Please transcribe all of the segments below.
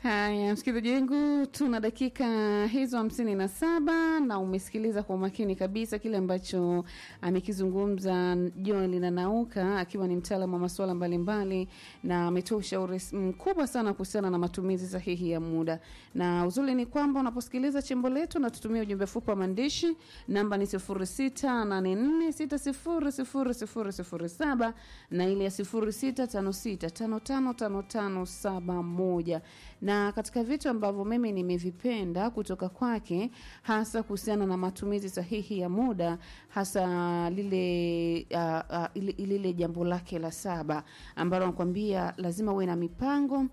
Haya, msikilizaji wangu, tuna dakika hizo hamsini na saba na umesikiliza kwa umakini kabisa kile ambacho amekizungumza Joel na Nauka akiwa ni mtaalamu wa masuala mbalimbali, na ametoa ushauri mkubwa sana kuhusiana na matumizi sahihi ya muda. Na uzuri ni kwamba unaposikiliza chimbo letu na tutumia ujumbe fupi wa maandishi, namba ni 0684600007 na ile ya 0656555571 na katika vitu ambavyo mimi nimevipenda kutoka kwake hasa kuhusiana na matumizi sahihi ya muda hasa lile uh, uh, lile, lile jambo lake la saba ambalo nakwambia lazima uwe na mipango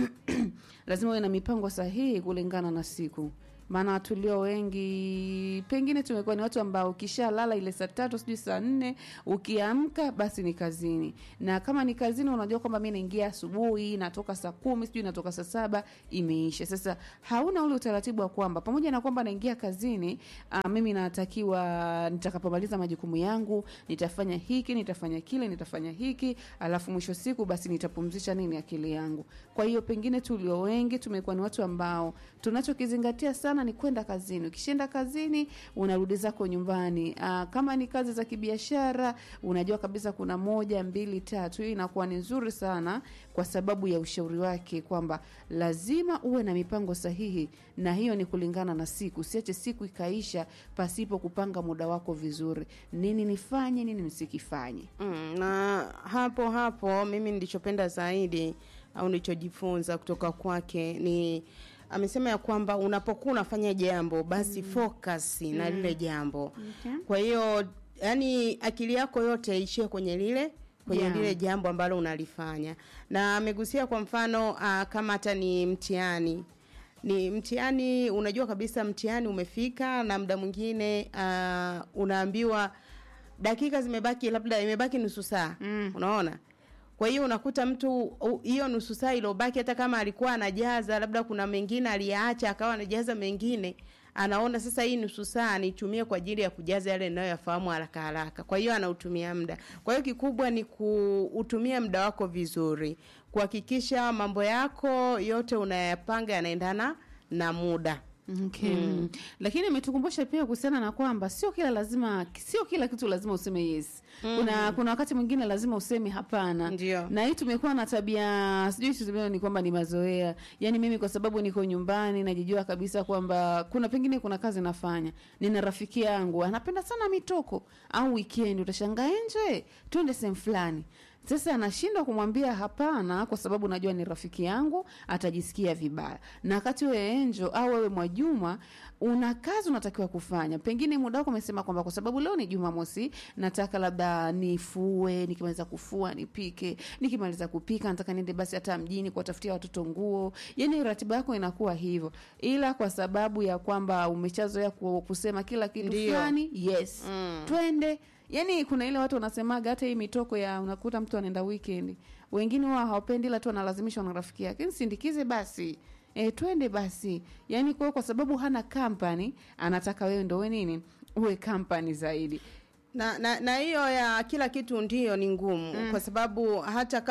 lazima uwe na mipango sahihi kulingana na siku maana tulio wengi pengine tumekuwa ni watu ambao ukishalala ile saa tatu sijui saa nne ukiamka basi ni kazini na kama ni kazini unajua kwamba mi naingia asubuhi natoka saa kumi sijui natoka saa saba imeisha sasa hauna ule utaratibu wa kwamba pamoja na kwamba naingia kazini uh, mimi natakiwa nitakapomaliza majukumu yangu nitafanya hiki nitafanya kile nitafanya hiki alafu mwisho siku basi nitapumzisha nini akili yangu kwa hiyo pengine tulio wengi tumekuwa ni watu ambao tunachokizingatia sana ni kwenda kazini ukishaenda kazini unarudi zako nyumbani Aa, kama ni kazi za kibiashara unajua kabisa kuna moja mbili tatu hii inakuwa ni nzuri sana kwa sababu ya ushauri wake kwamba lazima uwe na mipango sahihi na hiyo ni kulingana na siku usiache siku ikaisha pasipo kupanga muda wako vizuri nini nifanye nini nisikifanye Mm, na hapo hapo mimi nilichopenda zaidi au nilichojifunza kutoka kwake ni amesema ya kwamba unapokuwa unafanya jambo basi mm. focus na lile jambo okay. kwa hiyo yani akili yako yote ishie kwenye lile kwenye Yeah. lile jambo ambalo unalifanya na amegusia kwa mfano uh, kama hata ni mtihani ni mtihani unajua kabisa mtihani umefika na muda mwingine uh, unaambiwa dakika zimebaki labda imebaki nusu saa Mm. unaona kwa hiyo unakuta mtu u- hiyo nusu saa iliyobaki hata kama alikuwa anajaza labda kuna mengine aliyaacha akawa anajaza mengine anaona sasa hii nusu saa nitumie kwa ajili ya kujaza yale ninayoyafahamu haraka haraka kwa hiyo anautumia muda kwa hiyo kikubwa ni kuutumia muda wako vizuri kuhakikisha mambo yako yote unayapanga yanaendana na muda Okay. Mm. Lakini imetukumbusha pia kuhusiana na kwamba sio kila lazima sio kila kitu lazima useme yes. Mm. Kuna kuna wakati mwingine lazima useme hapana. Ndio. Na hii tumekuwa na tabia sijui tuseme ni kwamba ni mazoea. Yaani mimi kwa sababu niko nyumbani najijua kabisa kwamba kuna pengine kuna kazi nafanya. Nina rafiki yangu anapenda sana mitoko au weekend utashangaa nje twende sehemu fulani. Sasa anashindwa kumwambia hapana kwa sababu najua ni rafiki yangu, atajisikia vibaya. Na wakati wewe Enjo au wewe Mwajuma una kazi unatakiwa kufanya, pengine muda wako umesema kwamba kwa sababu leo ni Jumamosi, nataka labda nifue, nikimaliza kufua nipike, nikimaliza kupika nataka niende basi hata mjini kuwatafutia watoto nguo. Yani ratiba yako inakuwa hivyo, ila kwa sababu ya kwamba umeshazoea ku- kusema kila kitu Ndio. fulani, yes Mm. twende yani kuna ile watu wanasemaga hata hii mitoko ya unakuta mtu anaenda weekend wengine huwa hawapendi ila tu analazimishwa na rafiki yake nisindikize basi e, twende basi yani kwa kwa sababu hana company anataka wewe ndo we nini uwe company zaidi na na na hiyo ya kila kitu ndiyo ni ngumu mm. kwa sababu hata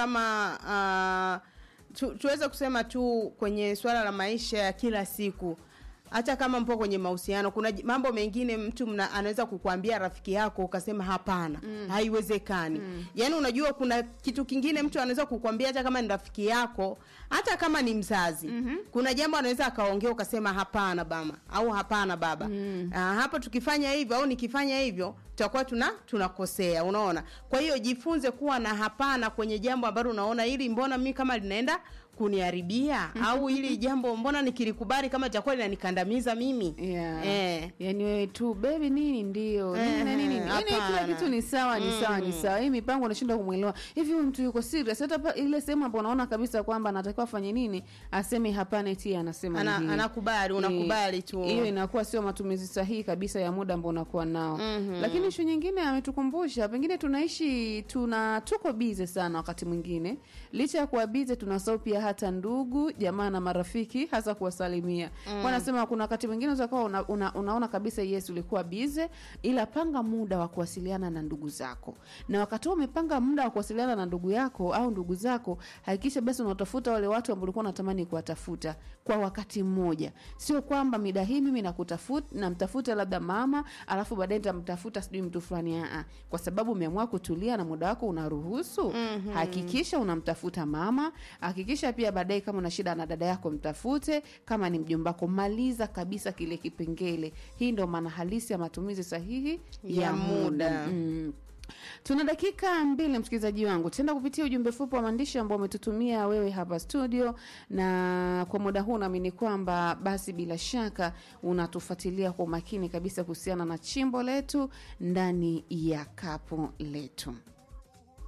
kama uh, tu, tuweze kusema tu kwenye swala la maisha ya kila siku hata kama mpo kwenye mahusiano kuna j- mambo mengine mtu mna, anaweza kukuambia rafiki yako ukasema hapana mm. haiwezekani mm. yaani unajua kuna kitu kingine mtu anaweza kukuambia hata kama ni rafiki yako hata kama ni mzazi mm-hmm. kuna jambo anaweza akaongea ukasema hapana bama au hapana baba mm. ah, hapo tukifanya hivyo au nikifanya hivyo tutakuwa tuna tunakosea unaona kwa hiyo jifunze kuwa na hapana kwenye jambo ambalo unaona ili mbona mimi kama linaenda kuniharibia au hili jambo mbona nikilikubali kama litakuwa linanikandamiza mimi yeah. eh. yani wewe tu bebi nini ndio nini na Eh, nini yani kila hapana. kitu ni sawa ni sawa ni sawa hii mipango unashindwa kumwelewa hivi huyu mtu yuko serious hata pa- ile sehemu hapo unaona kabisa kwamba anatakiwa afanye nini aseme hapana eti anasema Ana, ndio. anakubali unakubali tu hiyo inakuwa sio matumizi sahihi kabisa ya muda ambao unakuwa nao mm-hmm. lakini ishu nyingine ametukumbusha pengine tunaishi tuna tuko bize sana wakati mwingine licha ya kuwa bize tunasahau pia hali hata ndugu jamaa na marafiki hasa kuwasalimia mm. wanasema kuna wakati mwingine unaweza kuwa una, una, unaona kabisa yes ulikuwa bize ila panga muda wa kuwasiliana na ndugu zako na wakati huo umepanga muda wa kuwasiliana na ndugu yako au ndugu zako hakikisha basi unatafuta wale watu ambao ulikuwa unatamani kuwatafuta kwa wakati mmoja sio kwamba mida hii mimi nakutafuta namtafuta labda mama alafu baadaye nitamtafuta sijui mtu fulani aa kwa sababu umeamua kutulia na muda wako unaruhusu mm-hmm. hakikisha unamtafuta mama hakikisha pia baadaye kama una shida na dada yako mtafute kama ni mjombako maliza kabisa kile kipengele hii ndo maana halisi ya matumizi sahihi ya, Ya muda, muda. Mm. tuna dakika mbili msikilizaji wangu tenda kupitia ujumbe fupi wa maandishi ambao umetutumia wewe hapa studio na kwa muda huu naamini kwamba basi bila shaka unatufuatilia kwa umakini kabisa kuhusiana na chimbo letu ndani ya kapu letu